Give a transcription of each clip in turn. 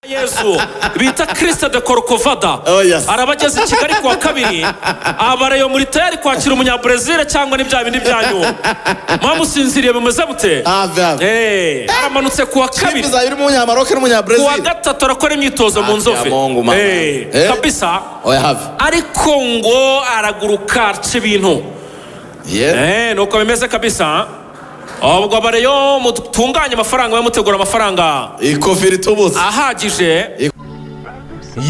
yesu bita kirisita de korokovada Oh, yes. araba ageze i kigali ku wa kabiri abarayo muri tayari kwakira umunyaburezil cyangwa n'ibya bindi byanyu mwamusinziriye bimeze bute Ave, ave. Eh, aramanutse ku wa kabiri Clip zabiri umunyamaroke ku wa n'umunyabrazil gatatu arakora imyitozo mu Ati ya nzovu Mungu mama. Eh. kabisa oya have ariko ngo araguruka aca ibintu yeah Eh, nuko bimeze kabisa ubwo abareyo mutunganye amafaranga bamutegura amafaranga ikofi ritubutse ahagije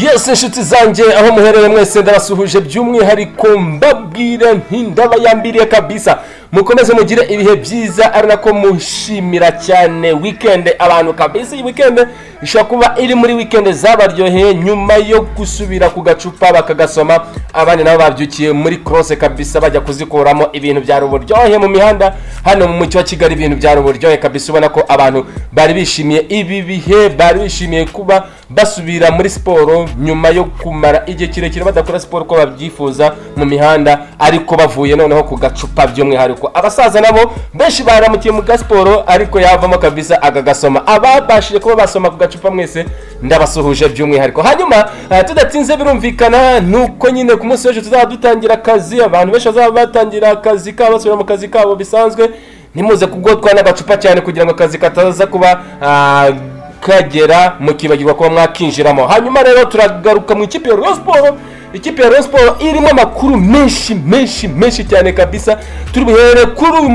yesi inshuti zanjye aho muherereye mwese ndabasuhuje by'umwihariko mbabwire ntindabayambiriye kabisa mukomeze mugire ibihe byiza ari nako mushimira cyane wikende abantu kabisa iyi wikende ishobora kuba iri muri wikende zabaryoheye nyuma yo gusubira ku gacupa bakagasoma abandi nabo babyukiye muri korose kabisa bajya kuzikuramo ibintu byari uburyohe mu mihanda hano mu mujyi wa kigali ibintu byari uburyohe kabisa ubona ko abantu bari bishimiye ibi bihe bari bishimiye kuba basubira muri siporo nyuma yo kumara igihe kirekire badakora siporo uko babyifuza mu mihanda ariko bavuye noneho ku gacupa by'umwihariko abasaza nabo benshi baramukiye mu gasiporo ariko yavamo kabisa akagasoma ababashije kuba basoma ku gacupa mwese ndabasuhuje by'umwihariko hanyuma ah, tudatinze birumvikana nuko nyine ku munsi w'ejo tuzaba dutangira akazi abantu benshi bazaba batangira akazi kabo basubira mu kazi kabo bisanzwe ntimuze kugotwa n'agacupa cyane kugira ngo akazi kataza kuba ah, kagera mukibagirwa kuba mwakinjiramo hanyuma rero turagaruka mu ikipe ya Rayon Sport ikipe ya Rayon Sport irimo amakuru menshi menshi menshi cyane kabisa turi buhere kuri uyu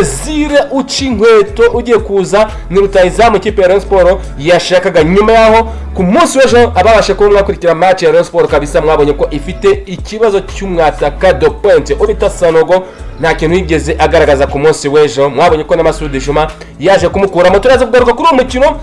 munyabrezil uca inkweto ugiye kuza ni rutahizamu ikipe ya Rayon Sport yashakaga nyuma yaho ku munsi w'ejo ababasha kuba mwakurikira match ya Rayon Sport kabisa mwabonye ko ifite ikibazo cy'umwataka do point ubita sanogo nta kintu yigeze agaragaza ku munsi w'ejo mwabonye ko na Masudi Juma yaje kumukuramo turaza kugaruka kuri uwo mukino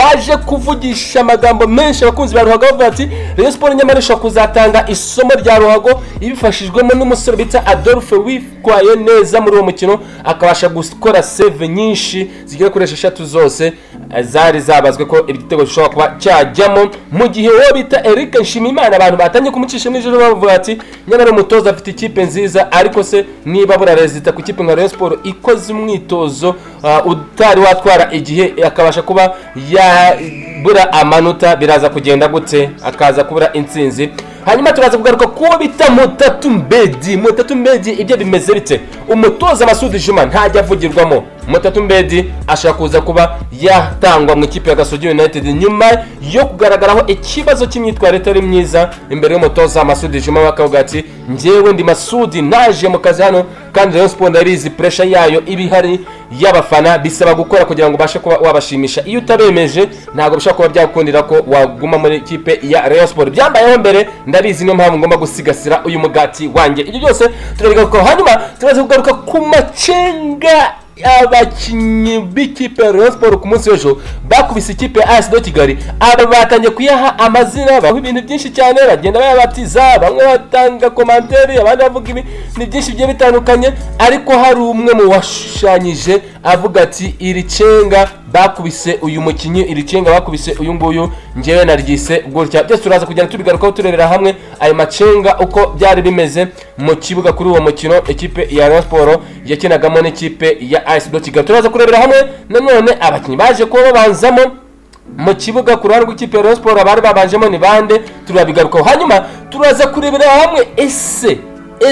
waje kuvugisha amagambo menshi abakunzi ba ruhago bavuga ati rayon siporo nyamara ishobora kuzatanga isomo rya ruhago ibifashijwemo n'umusore bita adolphe witwaye neza muri uwo mukino akabasha gukora save nyinshi zigera kuri esheshatu zose eh, zari zabazwe ko igitego gishobora kuba cyajyamo mu gihe uwo bita eric nshimiyimana abantu batangiye kumucisha nijoro bavuga ati nyamara umutoza afite ikipe nziza ariko se niba buriya rezita ku ikipe nka rayon siporo ikoze umwitozo ah, utari watwara igihe akabasha kuba yabura amanota biraza kugenda gute akaza kubura intsinzi hanyuma turaza kugaruka kuwo bita mutatu mbedi mutatu mbedi ibyo bimeze bite umutoza masudi juma ntajya avugirwamo mutatu mbedi ashaka kuza kuba yatangwa mu ikipe ya gasogi united nyuma yo kugaragaraho ikibazo cy'imyitwarire itari myiza imbere y'umutoza masudi juma bakavuga ati njyewe ndi masudi naje mu kazi hano kandi rayon sport ndabizi puresha yayo iba ihari y'abafana bisaba gukora kugira ngo ubashe kuba wabashimisha iyo utabemeje ntabwo bishobora kuba byakundira ko waguma muri ikipe ya Rayon Sport byambayeho mbere ndabizi niyo mpamvu ngomba gusigasira uyu mugati wanjye ibyo byose turabigarukaho hanyuma turaza kugaruka ku macenga abakinnyi b'ikipe ya Rayon Sport ku munsi w'ejo bakubise ikipe ya AS de Kigali aba batangiye kuyaha amazina baho ibintu byinshi cyane bagenda bayabatiza bamwe batanga komanteri abandi bavuga ibi ni byinshi bigiye bitandukanye ariko hari umwe mu washushanyije avuga ati iri cenga bakubise uyu mukinnyi iri cenga bakubise uyu nguyu njyewe naryise gutya byose turaza kugenda tubigarukaho turebera hamwe ayo macenga uko byari bimeze mu kibuga kuri uwo mukino ikipe ya Rayon Sport yakinagamo n'ikipe ya AS do Kigali turaza kurebera hamwe nanone abakinnyi baje kuba babanzamo mu kibuga ku ruhande rw'ikipe ya Rayon Sport abari babanjemo ni bande turabigarukaho hanyuma turaza kurebera hamwe ese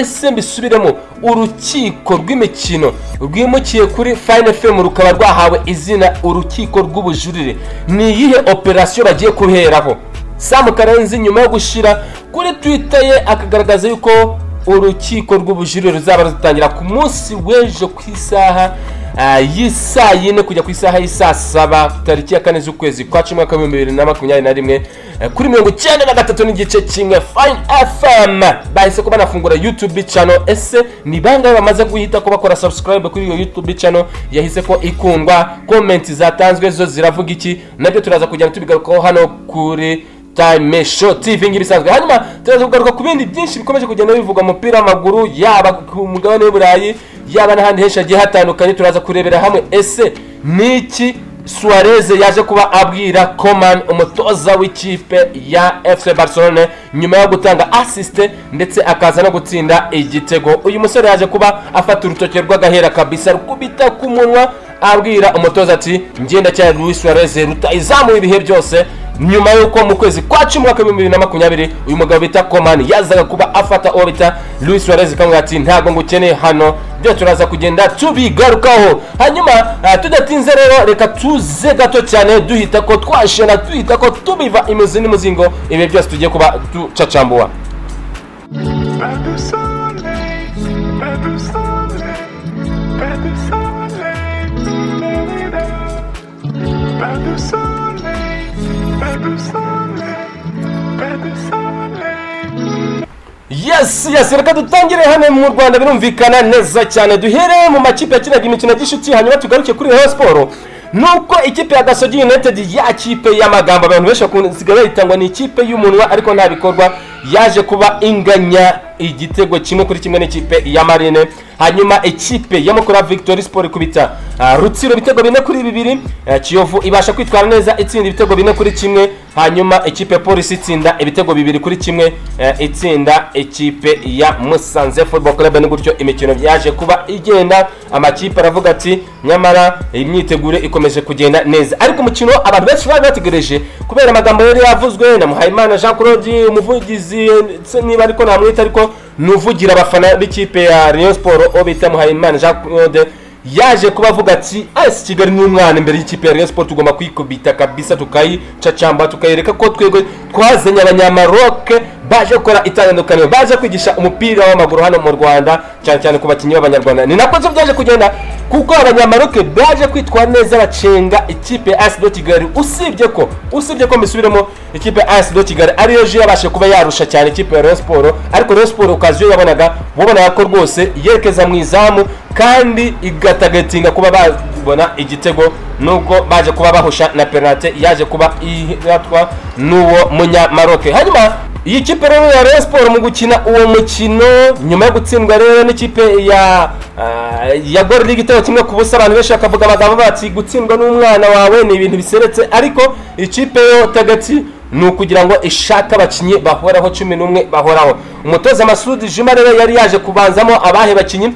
ese mbisubiremo urukiko rw'imikino rwimukiye kuri fine fm rukaba rwahawe izina urukiko rw'ubujurire ni iyihe operasiyo bagiye kuheraho samu karenzi nyuma yo gushyira kuri twitter ye akagaragaza yuko urukiko rw'ubujurire ruzaba rutangira ku munsi w'ejo ku isaha ah, y'isaa yine kujya ku isaha y'isaa saba tariki ya kane z'ukwezi kwa cumi mwaka w'ibihumbi bibiri na makumyabiri na rimwe eh, kuri mirongo icyenda na gatatu n'igice kimwe fine fm bahise kuba banafungura youtube channel ese ni bangahe bamaze guhita ko bakora subscribe kuri iyo youtube channel yahise ko ikundwa komenti zatanzwe zo ziravuga iki nabyo turaza kujyana tubigarukaho hano kuri time show tv nk'ibisanzwe hanyuma turaza kugaruka ku bindi byinshi bikomeje kugenda bivugwa mu mupira w'amaguru yaba ku mugabane w'iburayi yaba n'ahandi henshi hagiye hatandukanye turaza kurebera hamwe ese ni iki suarez yaje kuba abwira coman umutoza w'ikipe ya fc barcelone nyuma yo gutanga asiste ndetse akaza no gutsinda igitego uyu musore yaje kuba afata urutoki rw'agahera kabisa rukubita ku munwa abwira umutoza ati ngenda cyane luis suarez rutayizamuye ibihe byose nyuma y'uko mu kwezi kwa cumi umwaka w'ibihumbi bibiri na makumyabiri uyu mugabo bita komani yazaga kuba afata uwo bita louis suarez kamwe ati ntabwo ngukeneye hano byo turaza kugenda tubigarukaho hanyuma ah, tudatinze rero reka tuze gato cyane duhita ko twashena duhita ko tubiva imizi n'umuzingo ibi byose tugiye kuba ducacambura Pas de soleil, pas de soleil, pas de soleil, Florida. Pas de soleil, pas de soleil, pas de soleil. yes yes reka dutangire hano mu rwanda birumvikana neza cyane duhere mu makipe yakinaga imikino ya gishuti hanyuma tugaruke kuri rayon siporo nuko ikipe ya gasogi united ya kipe y'amagambo abantu benshi bakunsigaye bayitangwa ni ikipe y'umunwa ariko nta bikorwa yaje kuba inganya igitego kimwe kuri kimwe n'ikipe ya marine hanyuma ikipe ya mukura victory sport ikubita ah, rutsiro ibitego bine kuri bibiri ah, kiyovu ibasha kwitwara neza itsinda ibitego bine kuri kimwe hanyuma ikipe ya polisi itsinda ibitego bibiri kuri kimwe eh, itsinda ikipe ya musanze football club ni gutyo imikino yaje kuba igenda amakipe aravuga ati nyamara imyiteguro ikomeje kugenda neza ariko umukino abantu benshi bari bategereje kubera amagambo yari yavuzwe na muhayimana jean claude umuvugizi ndetse niba ariko namwita ariko ni uvugira abafana b'ikipe ya rayon siporo uwo bita muhayimana jean claude yaje kuba avuga ati esi kigali ni umwana imbere y'ikipe ya rayon siporo tugomba kwikubita kabisa tukayicacamba tukayereka ko twego twazanye abanyamaroke baje gukora itandukaniro baje kwigisha umupira w'amaguru hano mu rwanda cyane cyane ku bakinnyi b'abanyarwanda ni nako byo byaje kugenda kuko abanyamaroke baje kwitwara neza bacenga ikipe ya asi do kigali usibye ko usibye ko mbisubiremo ikipe ya asi do kigali ariyo je yabashe kuba yarusha cyane ikipe ya rayon siporo ariko rayon siporo ukazi iyo yabonaga wabonaga ko rwose yerekeza mu izamu kandi igatagatinga kuba babona igitego nubwo baje kuba bahusha na penalite yaje kuba iratwa n'uwo munyamaroke hanyuma iyi kipe rero ya Rayon Sport mu gukina uwo mukino nyuma yo gutsindwa rero n'ikipe ya ah, ya Gor League itego kimwe ku busa abantu benshi bakavuga amagambo bati gutsindwa n'umwana wawe ni ibintu biseretse ariko ikipe yo tagati ni ukugira ngo ishake abakinnyi bahoraho cumi n'umwe bahoraho umutoza masudi juma rero yari yaje kubanzamo abahe bakinnyi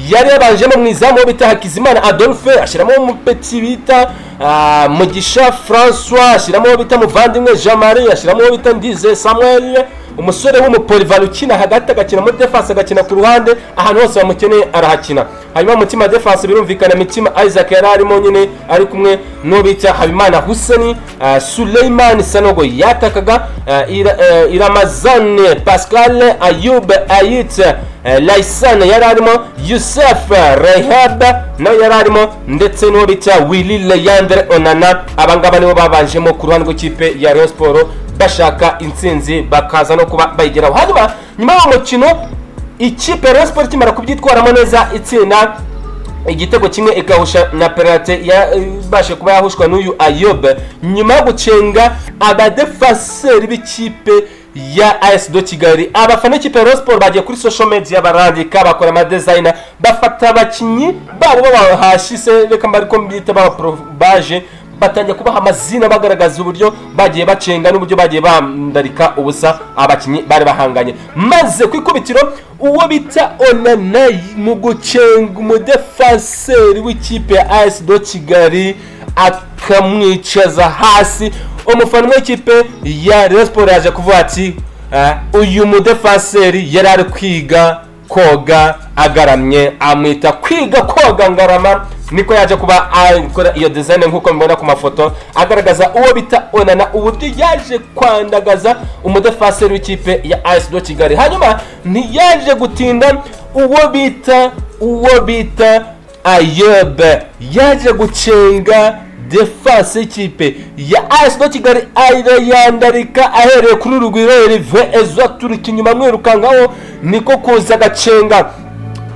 yari yabanjemo mu izamu wo bita hakizimana adolphe ashyiramo umupeti bita ah, mugisha francois ashyiramo uwo bita muvandimwe jean marie ashyiramo uwo bita ndize samuel umusore w'umupolivan ukina hagati agakina muri defense agakina ku ruhande ahantu hose bamukeneye arahakina hanyuma mutima defense birumvikana mitima isaac yari arimo nyine ari kumwe n'uwo bita habimana huseni ah, suleiman sanogo yatakaga ah, Ira- eh, iramazane pascal ayub ayit Laisan yari arimo Yusef Rehab nawe yari arimo ndetse n'uwo bita Willy Leandre Onana abangaba nibo babanjemo ku ruhande rw'ikipe ya Rayon Sport bashaka intsinzi bakaza no kuba bayigeraho hanyuma nyuma y'uwo mukino ikipe ya Rayon Sport ikimara kubyitwaramo neza itsinda igitego kimwe ikahusha na penalite yabashe kuba yahushwa n'uyu ayobe nyuma yo gucenga abadefaseri b'ikipe ya as do kigali abafana b'ikipe ya Rayon Sport bagiye kuri social media barandika bakora amadezayina bafata abakinnyi babo babahashise reka mba ariko mbita babaporobaje batangiye kubaha amazina bagaragaza uburyo bagiye bacenga n'uburyo bagiye bandarika ubusa abakinnyi bari bahanganye maze ku ikubitiro uwo bita onana mu gucenga umudefenseri w'ikipe ya as do kigali akamwicaza hasi umufana w'ikipe ya Rayon Sport yaje kuvuga ati "Ah, uyu mudefenseri yari ari kwiga koga agaramye amwita kwiga koga ngarama niko yaje kuba akora iyo design nk'uko mubona ku mafoto agaragaza uwo bita onana uburyo yaje kwandagaza umudefenseri w'ikipe ya as do kigali hanyuma ntiyaje gutinda uwo bita uwo bita ayobe yaje gucenga defense y'ikipe ya AS do Kigali arayandarika ahereye kuri Rugwiro Herve Ezwa turuka inyuma mwirukankaho niko kuza agacenga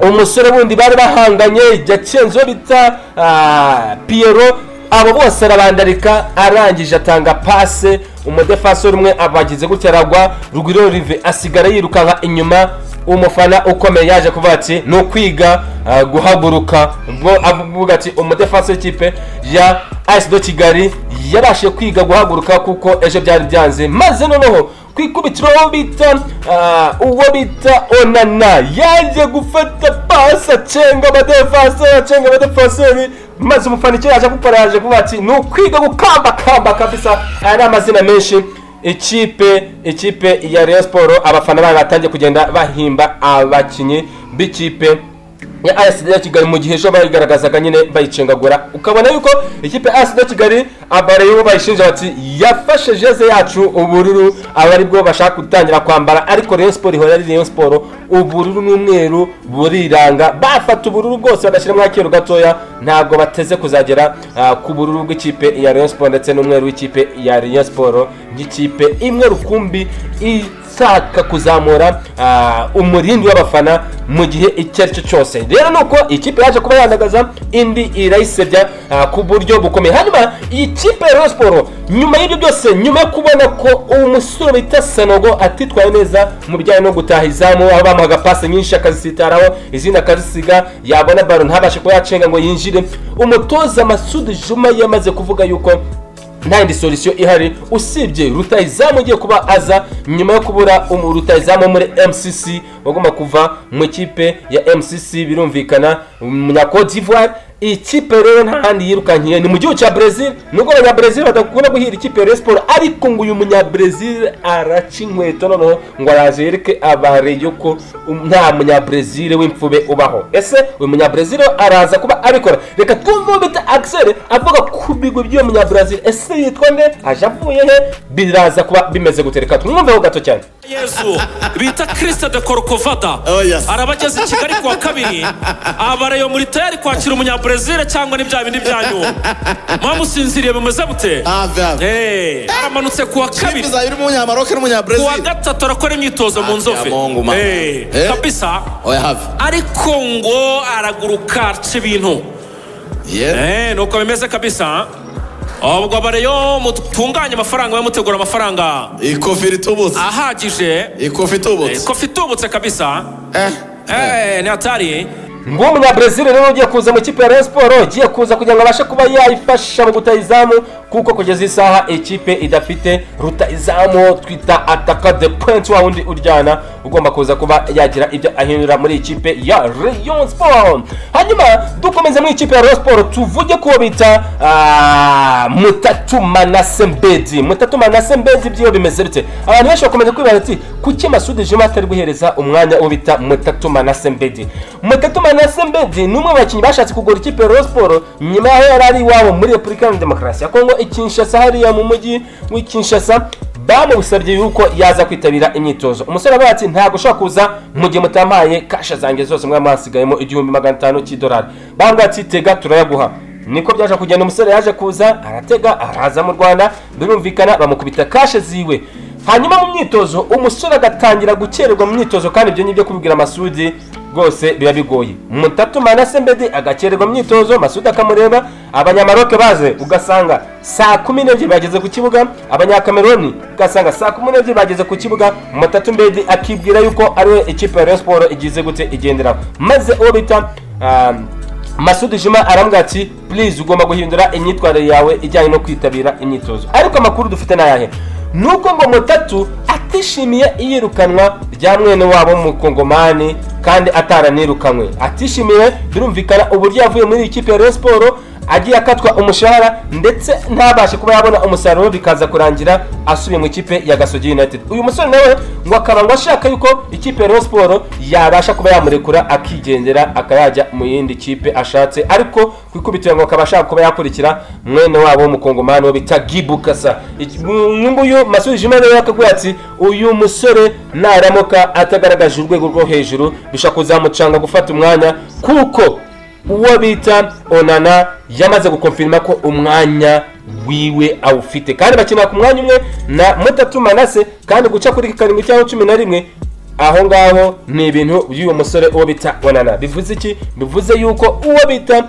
umusore wundi bari bahanganye yacenze uwo bita ah, Piero abo bose arabandarika arangije atanga pase umudefensori umwe abagize gutya aragwa Rugwiro Herve asigara yirukanka inyuma umufana ukomeye yaje kuvuga ati ni ukwiga ah, guhaguruka ubwo avuga ati umudefense w'ikipe ya AS do kigali yabashe kwiga guhaguruka kuko ejo byari byanze maze noneho ku ikubitiro uwo bita ah, uwo bita onana yaje gufata pasi acenga abadefenseri acenga abadefenseri maze umufana icyo yaje gukora yaje kuvuga ati ni ukwiga gukamba kamba kabisa aya ni amazina menshi ikipe ikipe ya Rayon siporo abafana bayo batangiye kugenda bahimba abakinnyi b'ikipe ya ASD ya Kigali mu gihe ejo bayigaragazaga nyine bayicengagura ukabona yuko ikipe ASD ya Kigali abareyo bayishinja bati yafashe jeze yacu ubururu aba ari bwo bashaka gutangira kwambara ariko Rayon Sport ihora ari Rayon Sport ubururu n'umweru buriranga bafata ubururu bwose bagashyiramo akeru gatoya ntabwo bateze kuzagera ah, ku bururu bw'ikipe ya Rayon Sport ndetse n'umweru w'ikipe ya Rayon Sport nk'ikipe imwe rukumbi i ishaka kuzamura ah, umurindi w'abafana mu gihe icyo ari cyo cyose rero ni uko ikipe yaje kuba yandagaza indi irayisebya ah, ku buryo bukomeye hanyuma iyi kipe ya Rayon Sport nyuma y'ibyo byose nyuma yo kubona ko umusore bita Sanogo atitwaye neza mu bijyanye no gutaha izamu aho bamuhaga pasi nyinshi akazisitaraho izindi akazisiga yabona baro ntabashe kuba yacenga ngo yinjire umutoza Masud Juma yamaze kuvuga yuko nta yindi solisiyo ihari usibye rutayizamu ugiye kuba aza nyuma yo kubura umu- rutayizamu wo muri mcc bagomba kuva mu ikipe ya mcc birumvikana umunyacode d'ivoire ikipe rero nta handi yirukankiye ni mu gihugu cya brezil nubwo abanyabrezil badakunda guhira ikipe ya Rayon Sport ariko ngo uyu munyabrezil araca inkweto noneho ngo araje yereke abareyo ko um- nta munyabrezil w'imfube ubaho ese uyu munyabrezil araza kuba abikora reka twumve uwo bita axel avuga ku bigwi by'uwo munyabrazil ese yitwa nde aje avuye he biraza kuba bimeze gute reka tumwumveho gato cyane yesu bita kirisite de korokovada Oh, yes. araba ageze i kigali ku wa kabiri abarayo muri tayari kwakira umunyabrezil cyangwa n'ibya bindi byanyu mwamusinziriye bimeze bute Ave, ave. Eh, aramanutse ku wa kabiri Bizabiri n'umunyamaroke ku wa n'umunyabrazil. gatatu arakora imyitozo mu nzofe ya Mungu, mama. Eh, Eh. kabisa Oya have. ariko ngo araguruka aca ibintu Yeah. Eh, nuko bimeze kabisa ubwo bareyo mutunganye amafaranga mutegura amafaranga Ikofi ritobotse. ahagije Ikofi itobotse. kofi itubutse kabisa Eh. Eh, ni hatari nguwo umunyabrezil rero ugiye kuza mu ikipe ya Rayon Sport ugiye kuza kugira ngo abashe kuba yayifasha mu gutayizamu kuko kugeza iyi saha ikipe idafite rutayizamu twita ataka de point wa wundi uryana ugomba kuza kuba yagira ibyo ahindura muri ikipe ya Rayon Sport hanyuma dukomeze muri ikipe ya Rayon Sport tuvuge kuwo bita ah, mutatu manase mbedi mutatu manase mbedi byiwe bimeze bite abantu benshi bakomeje kwibaza ati kuki masudi juma atari guhereza umwanya uwo bita mutatu manase mbedi mutatu manase mbedi ni umwe mu bakinnyi bashatse kugura ikipe ya Rayon Sport nyuma yaho yari ari iwabo muri repubulika iharanira demokarasi ya kongo i kinshasa hariya mu mujyi w'i kinshasa bamusabye yuko yaza kwitabira imyitozo umusore aravuga ati ntabwo ushobora kuza mu gihe mutampaye kasha zanjye zose mwari mwasigayemo igihumbi magana atanu cy'idolari bambwira ati tega turayaguha niko byaje kugenda umusore yaje kuza aratega araza mu rwanda birumvikana bamukubita kashe ziwe hanyuma mu myitozo umusore agatangira gukererwa mu myitozo kandi ibyo ngibyo kubibwira masudi rwose biba bigoye mutatu manase mbedi agakererwa mu myitozo masudi akamureba abanyamaroke baze ugasanga saa kumi n'ebyiri bageze ku kibuga abanyakameroni ugasanga saa kumi n'ebyiri bageze ku kibuga mutatu mbedi akibwira yuko ariwe ikipe ya Rayon Sport igize gute igenderaho maze uwo bita ah, masudi juma arambwira ati please ugomba guhindura imyitwarire yawe ijyanye no kwitabira imyitozo ariko amakuru dufite ni ayahe nuko ngo mutatu atishimiye iyirukanwa rya mwene wabo mukongomani kandi ataranirukanywe atishimiye birumvikana uburyo yavuye muri iyi kipe ya Rayon siporo agiye akatwa umushahara ndetse ntabashe kuba yabona umusaruro bikaza kurangira asubiye mu ikipe ya gasogi united uyu musore nawe ngo akaba ngo ashaka yuko ikipe ya Rayon siporo yabasha kuba yamurekura akigendera akayajya mu yindi kipe ashatse ariko ku ikubitiro ngo akaba ashaka kuba yakurikira mwene wabo w'umukongomani wo bita gibukasa nguyu masudi jima rero yakaguye ati uyu musore naramuka atagaragaje urwego rwo hejuru bishobora kuzamucanga gufata umwanya kuko uwo bita onana yamaze gukonfirima ko umwanya wiwe awufite kandi bakinira ku mwanya umwe na mutatu manase kandi guca kuri karindwi cyangwa cumi na rimwe aho ngaho ni ibintu by'uyu musore uwo bita onana bivuze iki bivuze yuko uwo bita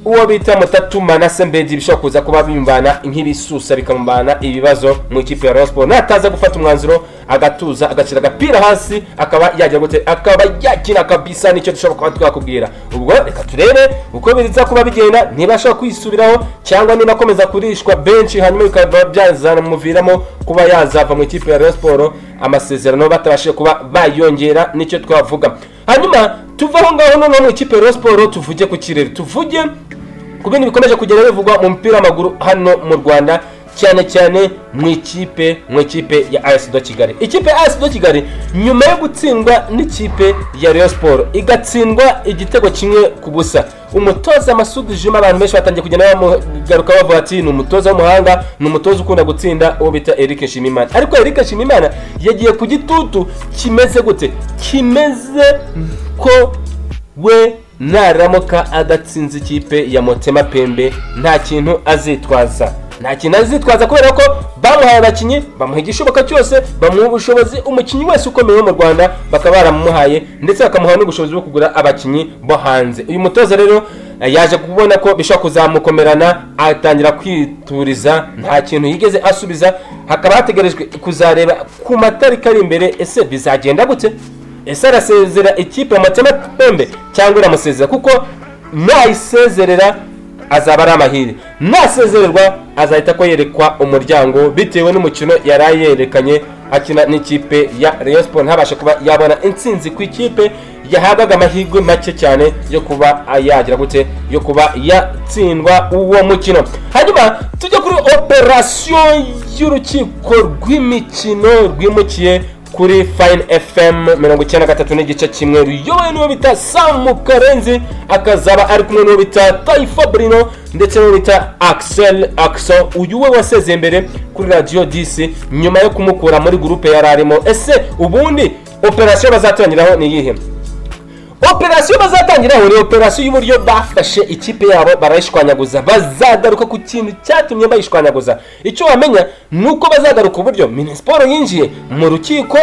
uwo bita mutatu manase mbedi bishobora kuza kuba bimbana nk'ibisusa bikamubana ibibazo mu ikipe ya Rayon Sport nataza gufata umwanzuro agatuza agashyira agapira hasi akaba yagira gute akaba yakina kabisa nicyo dushobora kuba twakubwira ubwo reka turebe uko biza kuba bigenda niba ashobora kwisubiraho cyangwa niba akomeza kurishwa benshi hanyuma bikaba byazamuviramo kuba yazava mu ikipe ya Rayon Sport amasezerano batabashije kuba bayongera nicyo twavuga hanyuma tuve aho ngaho noneho mu ikipe ya Rayon Sport tuvuge ku kirere tuvuge ku bintu bikomeje kugenda bivugwa mu mupira w'amaguru hano mu rwanda cyane cyane mu ikipe mu ikipe ya AS do kigali ikipe ya AS do kigali nyuma yo gutsindwa n'ikipe ya Rayon siporo igatsindwa igitego kimwe ku busa umutoza masudi juma abantu benshi batangiye kugenda bamugaruka bavuga ati ni umutoza w'umuhanga ni umutoza ukunda gutsinda uwo bita eric nshimimana ariko eric nshimimana yagiye ku gitutu kimeze gute kimeze ko we naramuka adatsinze ikipe ya motema pembe nta kintu azitwaza nta kintu azitwaza kubera ko bamuhaye abakinnyi bamuha igishoboka cyose bamuha ubushobozi umukinnyi wese ukomeye wo mu rwanda bakaba baramumuhaye ndetse bakamuha n'ubushobozi bwo kugura abakinnyi bo hanze uyu mutoza rero eh, yaje kubona ko bishobora kuzamukomerana atangira kwituriza nta kintu yigeze asubiza hakaba hategerejwe kuzareba ku matariki ari imbere ese bizagenda gute ese arasezera ikipe mu matema pembe cyangwa iramusezera kuko nayisezerera azaba ari amahire nasezererwa azahita ko yerekwa umuryango bitewe n'umukino yari yerekanye akina n'ikipe ya Rayon Sport ntabashe kuba yabona intsinzi ku ikipe yahabwaga amahirwe make cyane yo kuba yagira gute yo kuba yatsindwa uwo mukino hanyuma tujya kuri operasiyo y'urukiko rw'imikino rwimukiye kuri fayini fm mirongo icyenda na gatatu n'igice kimwe ruyobowe n'uwo bita samu karenzi akazaba ari kumwe n'uwo bita tayifa burino ndetse n'uwo bita akisel akso uyu we wasezeye mbere kuri radiyo disi nyuma yo kumukura muri gurupe yari arimo ese ubundi operasiyo bazatangiraho ni iyihe operasiyo bazatangiraho ni operasiyo y'uburyo bafashe ikipe yabo barayishwanyaguza bazagaruka ku kintu cyatumye bayishwanyaguza icyo wamenya ni uko bazagaruka uburyo minisiporo yinjiye mu rukiko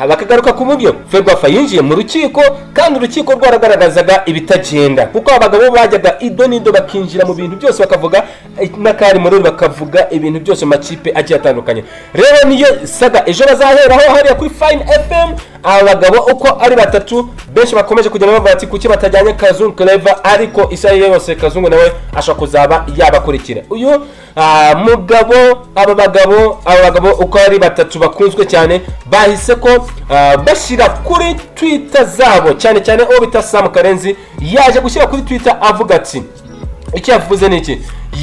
bakagaruka ku buryo ferwafa yinjiye mu rukiko kandi urukiko rwaragaragazaga ibitagenda kuko abagabo bajyaga ido n'ido bakinjira mu bintu byose bakavuga eh, n'akari muri bakavuga ibintu byose mu makipe agiye atandukanye rero niyo saga ejo bazaheraho hariya kuri fayini fm abagabo uko ari batatu benshi bakomeje kugenda bavuga ati kuki batajyanye kazungu kereva ariko isaha iyo yose kazungu nawe ashobora kuzaba yabakurikira uyu ah, mugabo aba bagabo aba bagabo uko ari batatu bakunzwe cyane bahise ko ah, bashyira kuri twita zabo cyane cyane uwo bita samu karenzi yaje gushyira kuri twita avuga ati icyo yavuze ni iki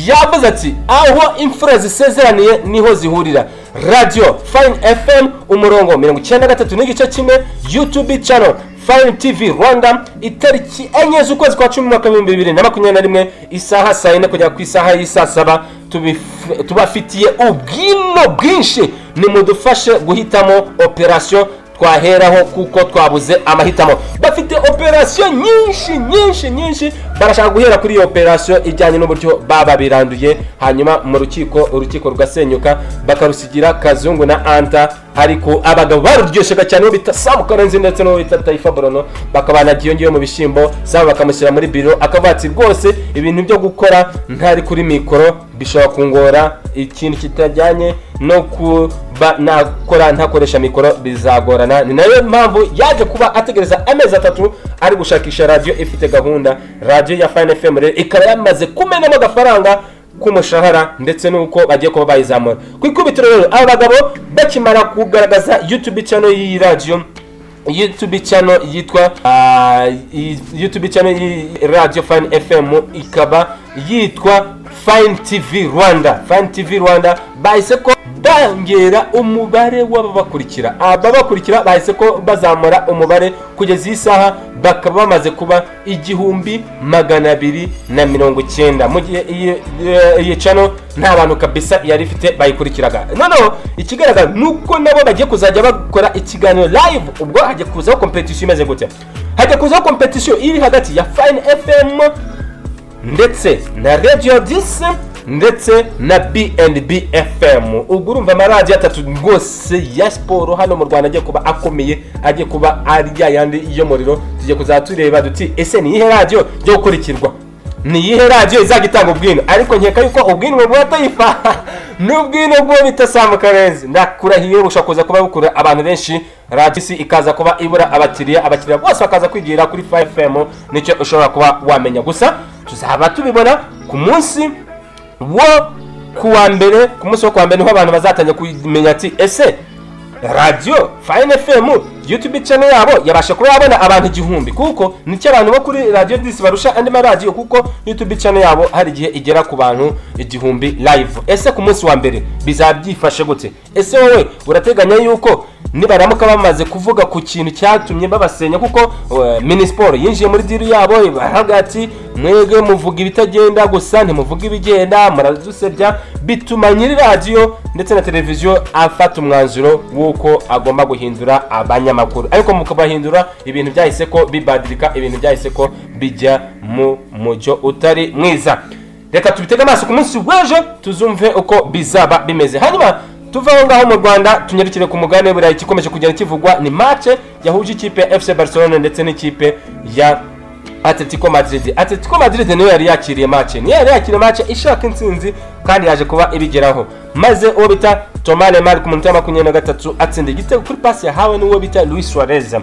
yavuze ati aho imfura zisezeraniye niho zihurira radiyo fayini fm umurongo mirongo icyenda na gatatu n'igice kimwe yutubi cano fayini tivi rwanda itariki enye z'ukwezi kwa cumi mu mwaka w'ibihumbi bibiri na makumyabiri na rimwe isaha saa yine kugera ku isaha y'i saa saba tubif- tubafitiye ubwino bwinshi nimudufashe guhitamo operasiyo twaheraho kuko twabuze amahitamo bafite operasiyo nyinshi nyinshi nyinshi barashaka guhera kuri iyo operasiyo ijyanye n'uburyo baba biranduye hanyuma mu rukiko urukiko rugasenyuka bakarusigira kazungu na anta ariko abagabo baruryoshaga cyane uwo bita samu karenzi ndetse n'uwo bita tayifa borono bakaba banagiyongeyeho mu bishyimbo samu bakamushyira muri biro akavuga ati rwose ibintu byo gukora ntari kuri mikoro bishobora kungora ikintu kitajyanye no kuba nakora ntakoresha mikoro bizagorana ni nayo mpamvu yaje kuba ategereza amezi atatu ari gushakisha radiyo ifite gahunda radiyo ya fayini fm rero ikaba yamaze kumenamo agafaranga k'umushahara ndetse n'uko bagiye kuba bayizamura ku ikubitiro rero aba bagabo bakimara kugaragaza yutubi channel y'iyi radiyo youtube channel yitwa ah, i- youtube channel yi- radio fan fm ikaba yitwa fine tv rwanda fine tv rwanda bahise ko bongera umubare w'ababakurikira ababakurikira bahise ko bazamura umubare kugeza iyi saha bakaba bamaze kuba igihumbi magana abiri na mirongo icyenda mu gihe iyi- iyi- iyi cano nta bantu kabisa yari ifite bayikurikiraga noneho ikigaragara ni uko nabo bagiye kuzajya bakora ikiganiro live ubwo hajya kuzaho kompetisiyo imeze gute hajya kuzaho kompetisiyo iri hagati ya fine fm ndetse na radio disi ndetse na bnb fm ubwo urumva amaradiyo atatu rwose ya siporo hano mu rwanda agiye kuba akomeye agiye kuba ari ya yandi y'umuriro tugiye kuzajya tureba duti ese ni iyihe radiyo yo gukurikirwa ni iyihe radiyo izajya itanga ubwino ariko nkeka yuko ubwino bwa tayifa ni ubwino bwo bita samu karenzi ndakurahiye bushobora kuza kuba bukura abantu benshi radiyo isi ikaza kuba ibura abakiriya abakiriya bose bakaza kwigira kuri fayi fm nicyo ushobora kuba wamenya gusa tuzaba tubibona ku munsi wo kuwa mbere ku munsi wo kuwa mbere niho abantu bazatangira kumenya ati ese radiyo fayini fm youtube channel yabo yabasha kuba yabona abantu igihumbi kuko nicyo abantu bo kuri radio disi barusha andi maradiyo kuko youtube channel yabo hari igihe igera ku bantu igihumbi live ese ku munsi wa mbere bizaba byifashe gute ese wowe urateganya yuko nibaramuka bamaze kuvuga ku kintu cyatumye babasenya kuko eh, minisiporo yinjiye muri diri yabo baravuga ati mwebwe muvuga ibitagenda gusa ntimuvuga ibigenda muradusebya bituma nyiri radiyo ndetse na televiziyo afata umwanzuro w'uko agomba guhindura abanyamakuru ariko mukabahindura ibintu byahise ko bibadirika ibintu byahise ko bijya mu mujyo utari mwiza reka tubitege amaso ku munsi w'ejo tuzumve uko bizaba bimeze hanyuma tuve aho ngaho mu rwanda tunyarukire ku mugabane w'i burayi ikomeje kugenda kivugwa ni mace yahuje ikipe ya fc barcelona ndetse n'ikipe ya atletico madrid atletico madrid niyo yari yakiriye mace niyo yari yakiriye mace ishaka intsinzi kandi yaje kuba ibigeraho maze uwo bita tomane mari ku minota ya makumyabiri na gatatu atsinda igitego kuri pasi yahawe n'uwo bita luis suarez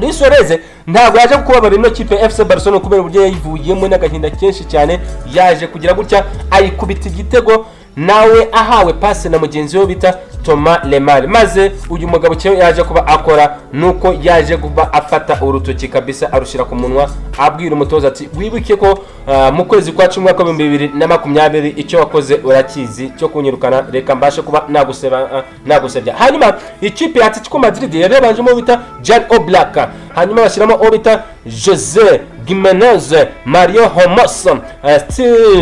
Luis Suarez ntabwo yaje kubabara ino kipe FC Barcelona kubera uburyo yayivuyemo n'agahinda kenshi cyane yaje kugira gutya ayikubita igitego nawe ahawe pase na mugenzi we bita Thomas Lemar maze uyu mugabo cyo yaje kuba akora nuko yaje kuba afata urutoki kabisa arushira ku munwa abwira umutoza ati wibuke ko ah, mu kwezi kwa cumi mwaka w'ibihumbi bibiri na makumyabiri icyo wakoze urakizi cyo kunyirukana reka mbashe kuba naguseba ah, nagusebya hanyuma ikipe ya Atletico Madrid yari yabanjemo bita Jan Oblak hanyuma bashyiramo uwo bita Jose Gimenez Mario Homos eh,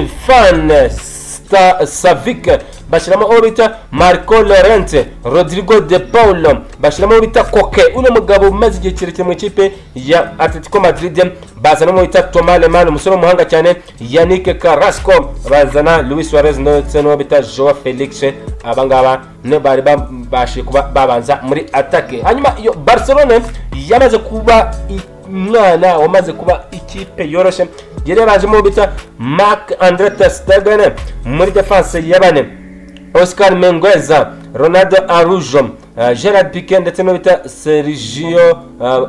Stefan Sta- Savic bashyiramo uwo bita Marco Llorente Rodrigo De Paulo bashyiramo uwo bita Koke uno mugabo umaze igihe kirekire mu ikipe ya Atletico Madrid bazana uwo bita Thomas Lemar umusore w'umuhanga cyane Yannick Carrasco bazana Luis Suarez ndetse n'uwo bita Joao Felix abangaba nibo bari babashije kuba babanza muri atake hanyuma iyo Barcelona yamaze kuba i- umwana wamaze kuba ikipe yoroshye yari yabanjemo uwo bita mark andre testegen muri defense ya bane oscar mengueza ronaldo arujo uh, gerard pique ndetse n'uwo bita sergio uh, uh,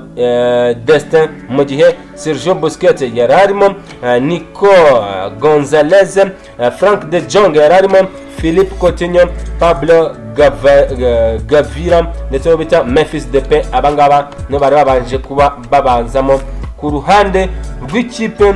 destin mu gihe sergio busquet yari arimo uh, nico uh, gonzalez uh, frank de jong yari arimo philippe coutinho pablo Gava- Ga- gavira ndetse n'uwo bita memphis depe abangaba nibo bari babanje kuba babanzamo ku ruhande rw'ikipe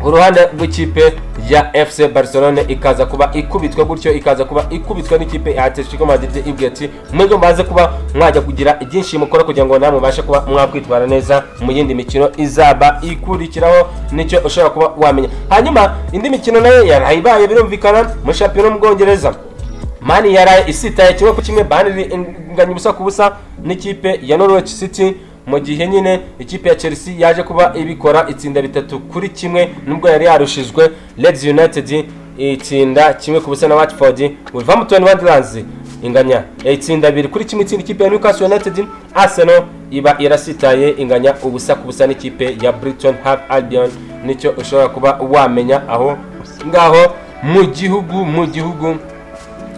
ku ruhande rw'ikipe ya fc barcelone ikaza kuba ikubitwa gutyo ikaza kuba ikubitwa n'ikipe ya atletico madrid ibwira ati mwebwe mubaze kuba mwajya kugira ibyinshi mukora kugira ngo namwe mubashe kuba mwakwitwara neza mu yindi mikino izaba ikurikiraho nicyo ushobora kuba wamenya hanyuma indi mikino nayo yaraye ibaye birumvikana muri shampiyona y'ubwongereza mani yaraye isitaye kimwe ku kimwe baniri inganya ubusa ku busa n'ikipe ya norwich city mu gihe nyine ikipe ya chelsea yaje kuba ibikora itsinda bitatu kuri kimwe nubwo yari yarushijwe leeds united itsinda kimwe ku busa na watford wolverhampton wanderers inganya itsinda abiri kuri kimwe itsinda ikipe ya newcastle united arsenal iba irasitaye inganya ubusa ku busa n'ikipe ya brighton have albion nicyo ushobora kuba wamenya aho ngaho mu gihugu mu gihugu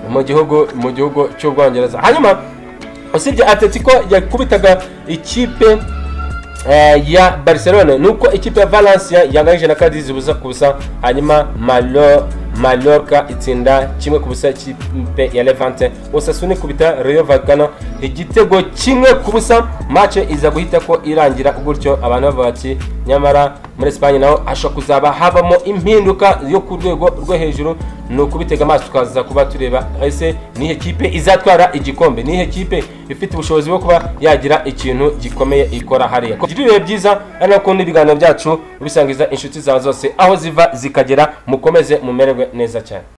mu gihugu mu gihugu cy'ubwongereza hanyuma usibye atletico yakubitaga ikipe eh, ya barcelona nuko ikipe ya valencia yanganije na kadizi busa ku busa hanyuma malo malorca itsinda kimwe ku busa ikipe ya levante osasuna ikubita reyo vagano igitego kimwe ku busa mace iza guhita ko irangira gutyo abantu bavuga ati nyamara muri esipanye naho ashobora kuzaba habamo impinduka yo ku rwego rwo hejuru ni ukubitega amaso tukaza kuba tureba ese nihe kipe izatwara igikombe nihe kipe ifite ubushobozi bwo kuba yagira ikintu gikomeye ikora hariya kugira ibihe byiza ari nako n'ibiganiro byacu ubisangiza inshuti zawe zose aho ziva zikagera mukomeze mumererwe neza cyane